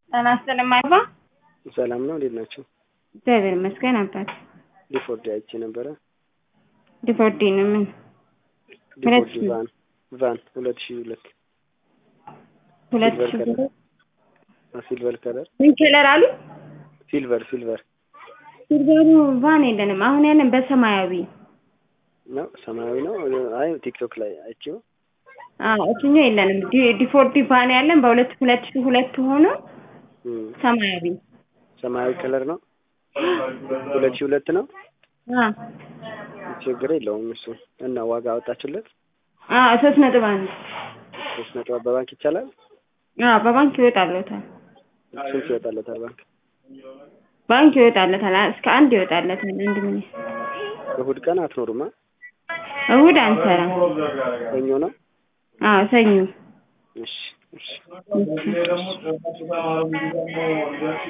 ጤና ይስጥልኝ አይባ ሰላም ነው። እንዴት ናቸው? እግዚአብሔር ይመስገን አባት ዲፎርዲ አይቼ ነበረ። ዲፎርዲ ነው ምን ዲፎርዲ ቫን ቫን ሁለት ሺህ ሁለት ሁለት ሲልቨር ሺህ ከለር ሲልቨር ከለር ምን ከለር አሉ? ሲልቨር ሲልቨር ሲልቨሩ ቫን የለንም። አሁን ያለን በሰማያዊ ነው ሰማያዊ ነው። አይ ቲክቶክ ላይ አይቼው አዎ እሱኛው የለንም። ዲ- ዲፎርዲ ቫን ያለን በሁለት ሁለት ሺህ ሁለት ሆኖ እም፣ ሰማያዊ ሰማያዊ ከለር ነው። ሁለት ሺህ ሁለት ነው። አ ችግር የለውም እሱ እና ዋጋ አወጣችለት አ ሶስት ነጥብ አንድ ሶስት ነጥብ በባንክ ይቻላል። አ በባንክ ይወጣለታል። ስንት ይወጣለታል ባንክ? ባንክ ይወጣለታል። አ- እስከ አንድ ይወጣለታል። አንድ ምን እሑድ ቀን አትኖሩማ? እሑድ አንሰራም። ሰኞ ነው። አዎ ሰኞ እሺ እሺ እሺ።